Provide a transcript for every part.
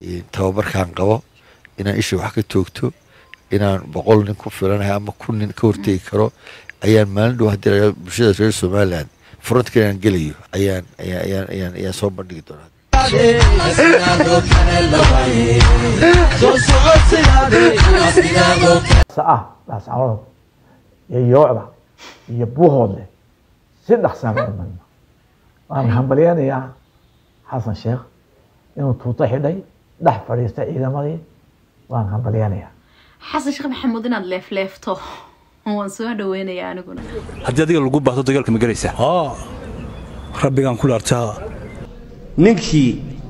tababarkan qabo inaan isha wax ka toogto inaan boqol nin ku filanahay ama kun nin ka hortegi karo ayaan maalin dhow haddii la bulshada reer somaliland frontka inaan gelayo ayaan ayaan ayaan ayaan ayaan soo bandhigi doonaa ah dhaascanood iyo yoocda iyo buuhoodle si dhaqsaan u imanno waan hambalyanayaa xasan sheekh inuu tuuto xidhay dhex fadhiistay ciidamadii waan hambalyanayaa xasan sheekh maxamuud inaad leefleefto waan soo dhaweynayaa aniguna haddii adiga lagu baahdo dagaalka ma gelaysaa haa rabbigaan ku dhaartaa ninkii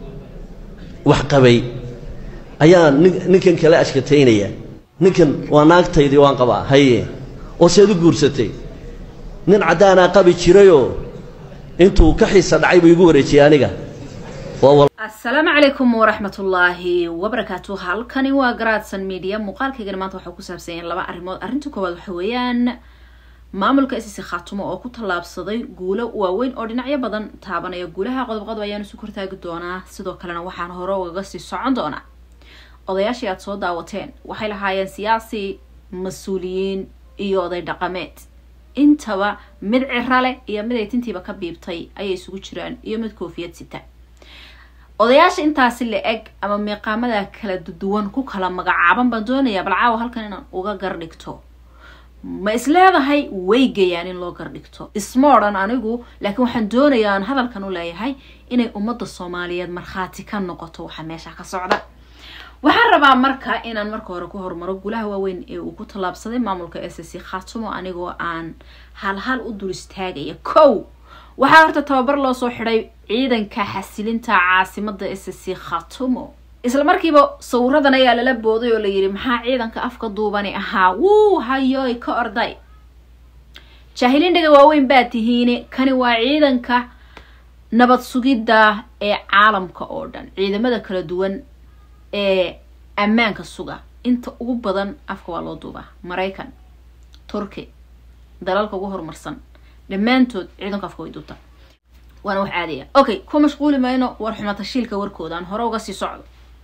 wax qabay ayaa nin- ninkan kale ashkataynaya ninkan waa naagtaydii waan qabaa haye oo seed u guursatay nin caddaanaa qabi jirayoo intuu ka xiisa dhacay buu igu wareejiyey aniga waa wal asalaamu calaykum waraxmatullaahi wabarakaatu halkani waa garaadsan media muuqaalkaygana maanta waxaa ku saabsan yahay laba arrimood arrinta koowaad waxa weeyaan maamulka ss khaatumo oo ku tallaabsaday guulo waaweyn oo dhinacyo badan taabanaya guulaha qodobqodob ayaanu isu kortaagi doonaa sidoo kalena waxaan hore ugaga sii socon doonaa odayaashii aada soo daawateen waxay lahaayeen siyaasi mas-uuliyiin iyo oday dhaqameed intaba mid ciro leh iyo mid ay tintiiba ka biibtay ayay isugu jiraan iyo mid koofiyad sita odayaasha intaasi la eg ama miiqaamada kala duwan ku kala magacaaban baan doonayaa bal caawa halkan inaan uga gardhigto ma isleedahay way gayaan in loo gardhigto isma odhan anigu laakiin waxaan doonayaa aan hadalkan u leeyahay inay ummadda soomaaliyeed markhaati ka noqoto waxa meesha ka socda waxaan rabaa marka inaan marka hore ku hormaro gulaha waaweyn ee uu ku tallaabsaday maamulka s c khaatumo anigoo aan halhal u dul istaagaya kow waxaa horta tababar loo soo xidhay ciidanka xasilinta caasimada s c khatumo isla markiiba sawiradan ayaa lala booday oo layidhi maxaa ciidanka afka duubani ahaa wuu hayoy ka orday jaahiliindhaga waaweyn baa tihiine kani waa ciidanka nabad sugidda ee caalamka oo dhan ciidamada kala duwan ee ammaanka suga inta ugu badan afka waa loo duubaa maraykan turki dalalka ugu horumarsan dhammaantood ciidanka afka way duubtaa waana wax caadiya okay ku mashquuli mayno war xumatashiilka warkooda aan hore uga sii socdo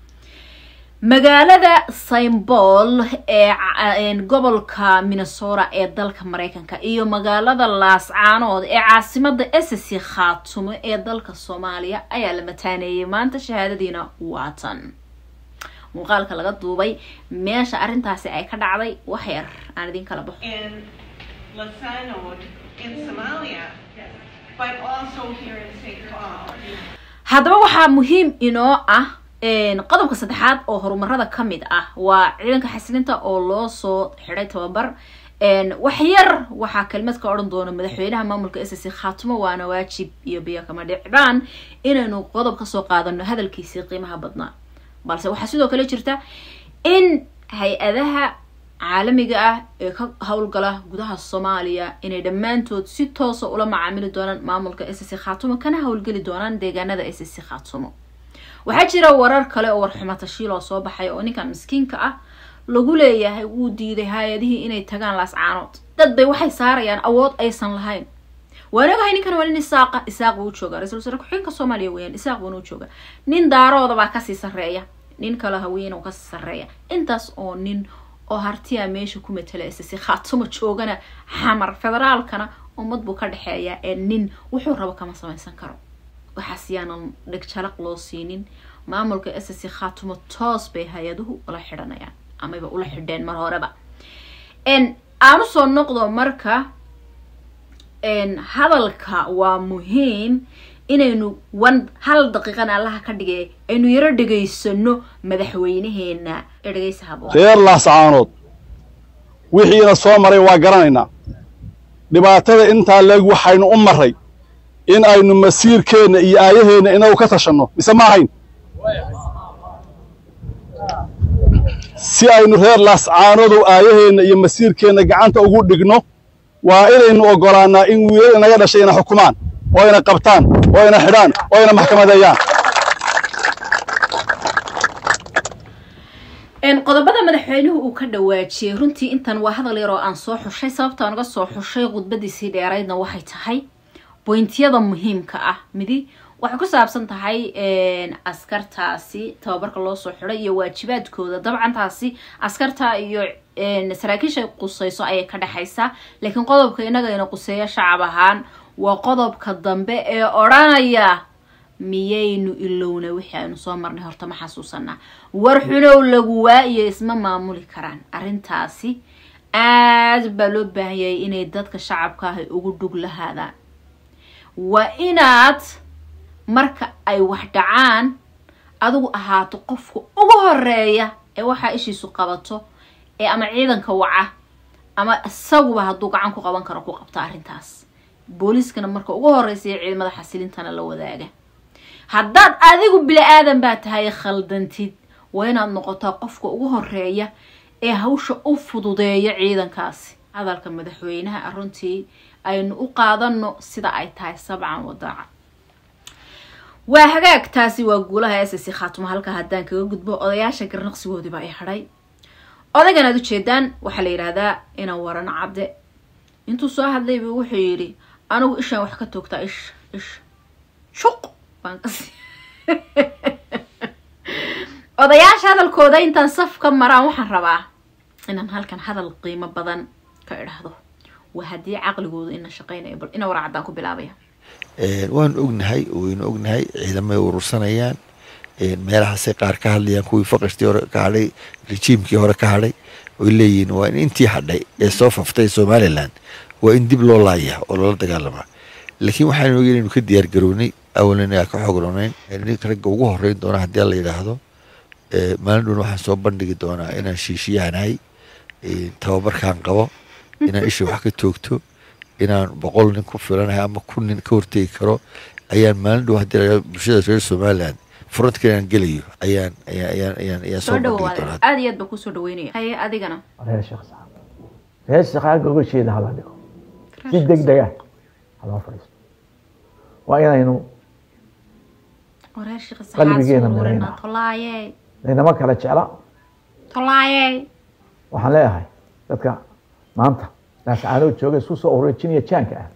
magaalada symbol ee ca- gobolka minnesota ee dalka mareykanka iyo magaalada laascaanood ee caasimada ss khaatumo ee dalka soomaaliya ayaa la mataaneeyay maanta shahaadadiina waatan muuqaalka laga duubay meesha arrintaasi ay ka dhacday wax yar aan idin kala baxo in Lasanod in Somalia, but also here in St. Paul. haddaba waxaa muhiim inoo ah qodobka saddexaad oo horumarada ka mid ah waa ciidanka xasilinta oo loo soo xidhay tababar wax yar waxaa kelmad ka odhan doona madaxweynaha maamulka s c khaatumo waana waajib iyo biyo kama dhicbaan inaynu qodob kasoo qaadano hadalkiisii qiimaha badnaa balse waxaa sidoo kale jirta in hay-adaha caalamiga ah ee ka howlgala gudaha soomaaliya inay dhammaantood si toosa ula macaamili doonaan maamulka s c khaatumo kana howlgeli doonaan deegaanada s c khaatumo waxaa jira warar kale oo warxumo tashiil oo soo baxay oo ninkan miskiinka ah lagu leeyahay wuu diiday hay-adihii inay tagaan laascaanood dad bay waxay saarayaan awood aysan lahayn waan ogahay ninkan waa nin isaaqa isaaq buu u joogaa ra-isul wasaare ku-xigeenka soomaaliya weeyaan isaaq buuna u joogaa nin daarooda baa kasii sarreeya nin kale haween oo kasii sarreeya intaas oo nin oo hartiya meesha ku matala isasi khaatumo joogana xamar federaalkana ummad buu ka dhexeeyaa ee nin wuxuu rabo kama samaysan karo waxaas yaanan dhegjalaq loo siinin maamulka s c khaatumo toos bay hay-aduhu ula xidhanayaan amaba ula xidheen mar horeba aan usoo noqdo marka hadalka waa muhiim inaynu wan hal daqiiqana allaha ka dhigay aynu yaro dhegaysano madaxweynaheena ee dhegeysa habo reer laascaanood wixiina soo maray waa garanaynaa dhibaatada intaa leeg waxaynu u marray in aynu masiirkeenna iyo aayaheenna inagu ka tashanno mise ma ahayn si aynu reer laascaanoodow aayaheenna iyo masiirkeenna gacanta ugu dhigno waa inaynu oggolaannaa in wiilal inaga dhashay ina xukumaan oo ina qabtaan oo ina xidhaan oo ina maxkamadeeyaan qodobada madaxweynuhu uu ka dhawaajiyey runtii intan waa hadal yar oo aan soo xushay sababta aan uga soo xushay khudbadiisii dheeraydna waxay tahay boyntiyada muhiimka ah midi waxay ku saabsan tahay askartaasi tababarka loo soo xiday iyo waajibaadkooda dabcan taasi askarta iyo saraakiisha qusayso ayay ka dhexaysaa laakiin qodobka inagayna quseeya shacab ahaan waa qodobka dambe ee odhanaya miyaynu ilowna wixii aynu soo marnay horta ma xasuusanaa war xunow lagu waa iyo isma maamuli karaan arrintaasi aad baa loo baahan yahay inay dadka shacabka ahy ugu dhug lahaadaan waa inaad marka ay wax dhacaan adigu ahaato qofka ugu horeeya ee waxaa ishiisu qabato ee ama ciidanka waca ama isaguba hadduu gacan ku qaban karo ku qabto arrintaas booliiskana marka ugu horeysa iyo ciidamada xasilintana la wadaaga haddaad adigu bili-aadan baa tahay khaldantid waa inaad noqotaa qofka ugu horeeya ee hawsha u fududeeya ciidankaasi hadalka madaxweynaha runtii aynu u qaadano sida ay tahay sabcan wadaaca waa hagaag taasi waa guulaha s c khaatumo halka haddaan kaga gudbo odayaasha garnaqsigoodiiba ay hadhay odaygan aad ujeedaan waxaa la yidhaahdaa ina waran cabde intuu soo hadlayba wuxuu yidhi anigu ishaan wax ka toogtaa ish ish shuq baan kasi odayaasha hadalkooda intaan saf ka maraan waxaan rabaa inaan halkan hadal qiimo badan ka idhaahdo waa haddii caqligooda ina shaqeynayo bal ina wara caddaan ku bilaabaya waanu ognahay waynu ognahay ciidamay urursanayaan meelahaasay qaar ka hadlayaan kuwii faqashtii hore ka hadhay rejiimkii hore ka hadhay oy leeyihiin waa in intii hadhay ee soo faftay somalilan waa in dib loo laaya oo loola dagaalamaa laakiin waxaanu ogeyn inaynu ka diyaar garownay awalan aa ka xogroonayn ninka ragga ugu horeyn doona haddii la yidhaahdo maalin dhowna waxaan soo bandhigi doonaa inaan shiishiyahanahay tababarkaan qabo inaan isha wax ka toogto inaan boqol nin ku filanahay ama kun nin ka hortegi karo ayaan maalin dhow haddii la bulshada reer somaliland frontka inaan gelayo ayaan ayaan ayaan ayaan ayaan soo soo bandhigi dhawaada doonaa aada iyo aad baa kusoo dhaweynaya haye adigana reer sheekh saxaab reer shaqaaga uga jeeda hala dhigo si deg dega haloo fadhiisto waa inaynu wareer shiqi Qalbigeena saxaad suurina marayna. tolaaye laynama kala jecla tolaaye waxaan leeyahay dadka maanta laascaanoo jooga isku soo orejinaya jaanka ah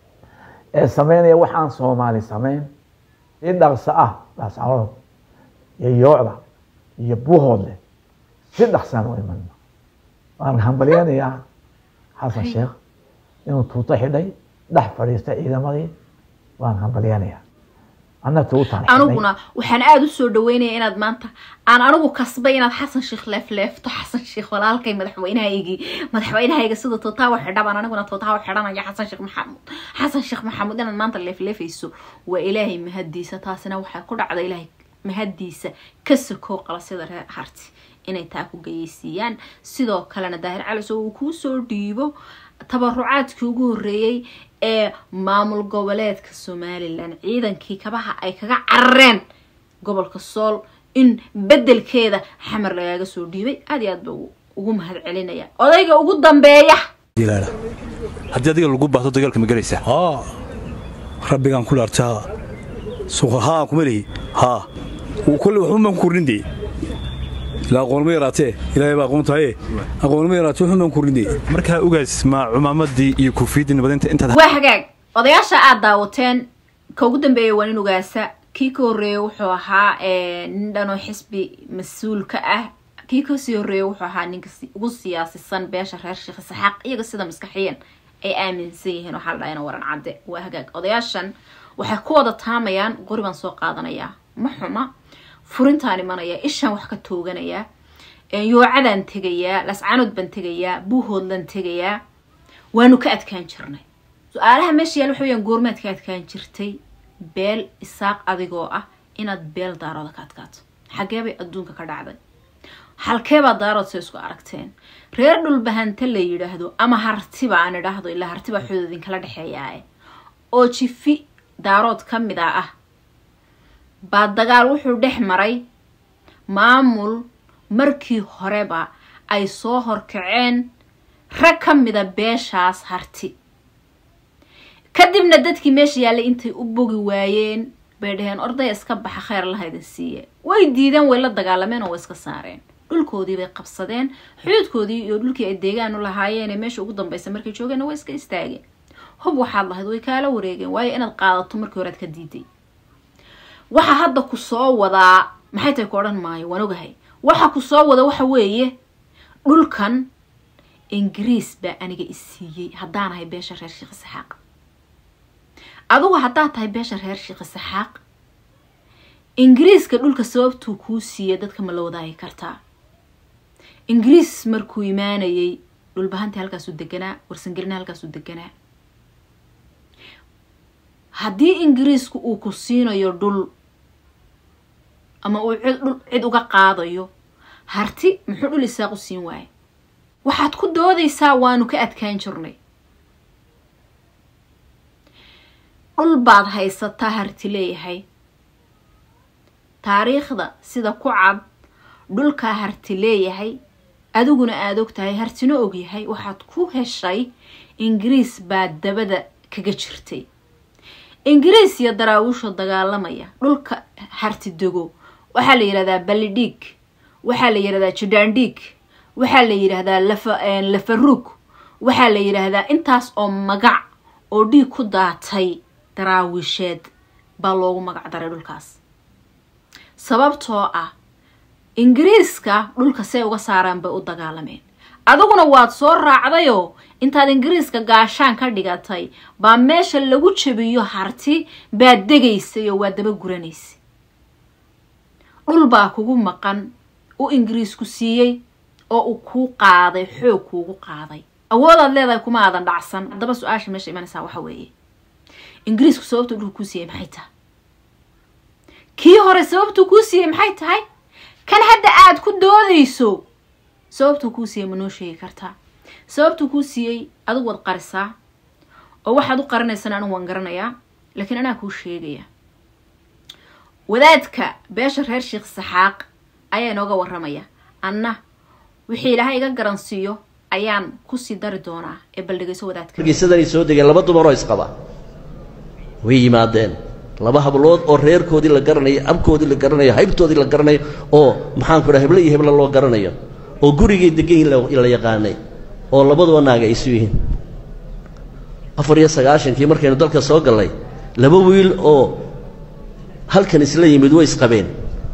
ee sameynaya waxaan soomaali sameyn si dhaqso ah laascaanood iyo yoocda iyo buuhoodle si dhaqsaan u imanna waan hambalyanayaa xasan sheekh inuu tuuto xidhay dhex fadhiistay ciidamadii waan hambalyanayaa anna tuutaan xidhay aniguna waxaan aada usoo dhaweynaya inaad maanta aan anigu kasbay inaad xasan sheekh leefleefto xasan sheekh walaalkay madaxweynahaygii madaxweynahayga sida tootaawa xidhabaan aniguna tootaawa xidhanaya xasan sheekh maxamuud xasan sheekh maxamuud inaad maanta leefleefayso waa ilaahay mahadiisa taasina waxaa ku dhacda ilaahay mahadiisa ka sakoo qalasyada reer harti inay taa ku geyeysiiyaan sidoo kalena daahir calis oo uu kuu soo dhiibo tabarucaadkii ugu horreeyey ee maamul goboleedka somalilan ciidankii kabaha ay kaga carareen gobolka sool in bedelkeeda xamar lagaaga soo dhiibay aada iyo aad ba ugu mahad celinaya odayga ugu dambeeya dilaala haddii adiga lagu baahdo dagaalka ma gelaysaa haa rabbigaan ku dhaartaa suuqa haa kuma lihi haa wuu kolle waxun baan ku kordhindee ilaa aqoon ma yaraatee ilaahay baa aqoon tahaye aqoon ma yaraatee waxun baan ku kordhindee markaa ogaas ma cumaamadii iyo kuufiyaddii nabadinta intaad waa hagaag odayaasha aada daawateen ka ugu dambeeya waa nin ogaasa kii ka horreeyey wuxuu ahaa eh, nin dhanoo xisbi mas-uul ka ah kii kasii horreeyey wuxuu ahaa ninka si- ugu siyaasisan beesha reer sheekh saxaaq iyaga sida maskaxiyan ay aaminsan yihiin waxaa la dhahaa ina waran cadde waa hagaag odayaashan waxay ku wada taamayaan qori baan soo qaadanayaa ma xuma furintaan imanaya ishaan wax ka tooganayaa yoocadaan tegayaa lascaanood baan tegayaa buuhoodlan tegayaa waanu ka adkaan jirnay su-aalaha meesha yaal waxa weyaan goormaad ka adkaan jirtay beel isaaq adigoo ah inaad beel daarooda ka adkaato xagee bay adduunka ka dhacday halkeebaa daarood se isku aragteen reer dhulbahante la yidhaahdo ama hartiba aan idhaahdo ilaa hartiba xood idinkala dhexeeyaae oo jifi daarood ka mid a ah baa dagaal wuxuu dhex maray maamul markii horeba ay soo horkaceen rag ka mida beeshaas harti kadibna dadkii meesha yaallay intay u bogi waayeen bay dhaheen ordaya iska baxa kheyr laha idin siiye way diideen way la dagaalameen oo way iska saareen dhulkoodii bay qabsadeen xuduudkoodii iyo dhulkii ay deegaan u lahaayeen meesha ugu dambeysa markay joogeenna way iska istaageen hub waxaad lahayd way kaala wareegeen waayo inaad qaadato markii horead ka diiday waxa hadda ku soo wadaa maxay tahay ku odhan maayo waan ogahay waxa ku soo wada waxa weeye dhulkan ingiriis baa aniga isiiyey haddaan ahay beesha reer sheekh saxaaq adugu haddaad tahay beesha reer sheekh saxaaq ingiriiska dhulka sababtuu kuu siiyey dadka ma la wadaagi kartaa ingiriis markuu imaanayay dhulbahantii halkaasuu deganaa warsangelina halkaasuu deganaa haddii ingiriisku uu ku siinayo dhul ama uu cid dhul cid uga qaadayo harti muxuu dhul isaaq u siin waaye waxaad ku doodaysaa waanu ka adkaan jirnay dhul baad haysataa harti leeyahay taariikhda sida ku cad dhulkaa harti leeyahay adiguna aada og tahay hartina ogyahay waxaad ku heshay ingiriis baa dabada kaga jirtay ingiriis iyo daraawiisha dagaalamaya dhulka harti dego waxaa la yidhahdaa ballidhiig waxaa la yidhahdaa jidhaandhiig waxaa la yidhaahdaa lafa lafaruug waxaa la yidhaahdaa intaas oo magac oo dhiig ku daatay daraawiisheed baa loogu magac daray dhulkaas sababtoo ah ingiriiska dhulka say uga saaraan bay u dagaalameen adiguna waad soo raacdayoo intaad ingiriiska gaashaan ka dhigatay baa meesha lagu jabiyo harti baad degaysay oo waa daba guranaysay dhul baa kugu maqan u ingiriisku siiyey oo uu kuu qaaday xoog kuugu qaaday awoodaad leedahay kuma aadan dhacsan haddaba su-aasha meesha imanaysaa waxa weeye ingiriisku sababtuu dhulka kuu siiyey maxay tahay kii hore sababtuu kuu siiyey maxay tahay kan hadda aad ku doodayso sababtuu kuu siiyey ma noo sheegi kartaa sababtuu kuu siiyey adigu waad qarisaa oo waxaad u qarinaysana anigu waan garanayaa laakiin anaa kuu sheegaya wadaadka beesha reer sheekh saxaaq ayaa inooga waramaya anna wixii ilaahay iga garansiiyo ayaan kusii dari doonaa ee baldhigayso wadaadka hargeysadanay soo degeen laba dumaroo isqaba way yimaadeen laba hablood oo reerkoodii la garanayo abkoodii la garanayo haybtoodii la garanayo oo maxaanku dhaha heble iyo heble loo garanayo oo gurigay degan yihin la yaqaanay oo labaduba naaga isu yihiin afar iyo sagaashankii markaynu dalka soo gallay laba wiil oo halkan isla yimid way isqabeen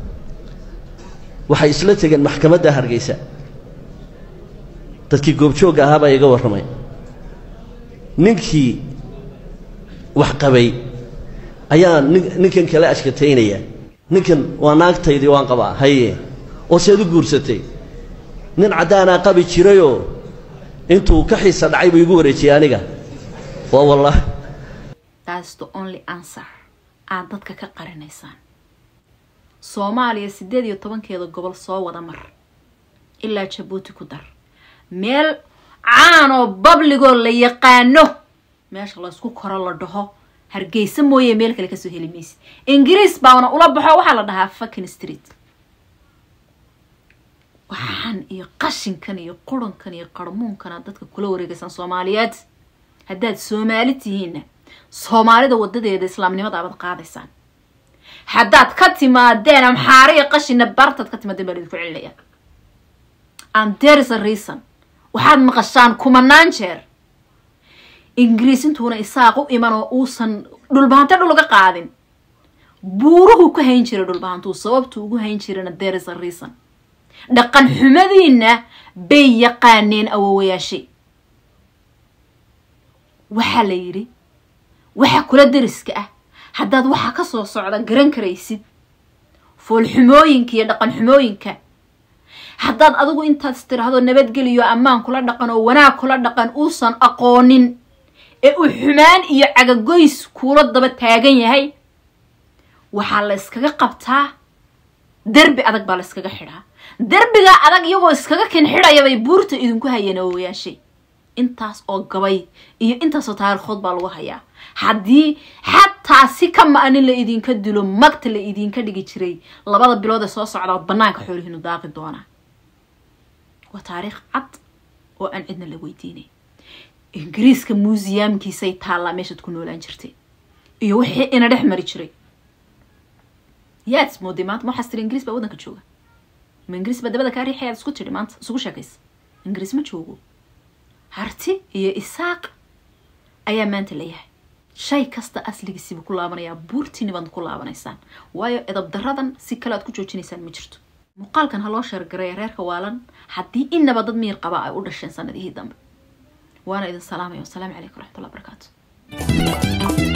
waxay isla tegeen maxkamadda hargeysa dadkii goobjoogga ahaa baa iga warramay ninkii wax qabay ayaa nin ninkan kale ashkataynaya ninkan waa naagtaydii waan qabaa haye oo seed u guursatay nin caddaanaa qabi jirayoo intuu ka xiisa dhacay buu igu wareejiyey aniga waa wallah that's the only answer aad dadka ka qarinaysaan soomaaliya siddeed iyo tobankeeda gobol soo wada mar ilaa jabuuti ku dar meel caan oo babligoo la yaqaano meesha laysku koro la dhaho hargeysa mooye meel kale kasoo heli maysid ingiriis baana ula baxo waxaa la dhahaa fucking street waxaan iyo qashinkan iyo qurankan iyo qarmuunkana dadka kula wareegaysaan soomaaliyeed haddaad soomaali tihiinna soomaalida wadadeeda islaamnimada abaad qaadaysaan haddaad ka timaadeen amxaare iyo qashina bartaad ka timaadeen baa laidinku celinaya and there is a reason waxaad maqashaan kumanaan jeer ingiriis intuuna isaaq u iman oo uusan dhulbahante dhul uga qaadin buuruhu ka hayn jiray dhulbahantuu sababtuu ugu hayn jirana there is a reason dhaqan xumadiina bay yaqaaneen awowayaashay waxaa la yidhi waxa kula dariska ah haddaad waxa ka soo socda garan karaysid foolxumooyinka iyo dhaqan xumooyinka haddaad adigu intaad istiraahdo nabadgeliyo ammaan kula dhaqan oo wanaag kula dhaqan uusan aqoonin ee uu xumaan iyo cagagoys kuula daba taagan yahay waxaa la yskaga qabtaa derbi adag baa la yskaga xidhaa derbiga adag iyagoo iskaga kin xidhaya bay buurta idinku hayeen awowayaashay intaas oo gabay iyo intaasoo taariikhood baa lagu hayaa haddii xataa si ka ma-anin la idinka dilo magta la idinka dhigi jiray labada bilood ee soo socdaa banaanka xoolihiinu daaqi doonaa waa taariikh cad oo aan cidna la weydiinay ingiriiska muusiyamkiisay taallaa meeshaad ku noolaan jirtay iyo wixii ina dhex mari jiray yaad ismooday maanta ma waxaas tiri ingiriis baa waddanka jooga ma ingiriis baa dabada kaa riixayaad isku tidhi maanta isugu sheekaysa ingiriis ma joogo harti iyo isaaq ayaa maanta layahay shay kasta asligiisiba ku laabanayaa buurtiini baad ku laabanaysaan waayo edab daradan si kale aad ku joojinaysaan ma jirto muuqaalkan ha loo sheergareeya reerka waalan haddii inaba dad miyir qaba ay u dhasheen sanadihii dambe waana idin salaamaya wasalaamu calaykum waraxmatullahi wabarakaatu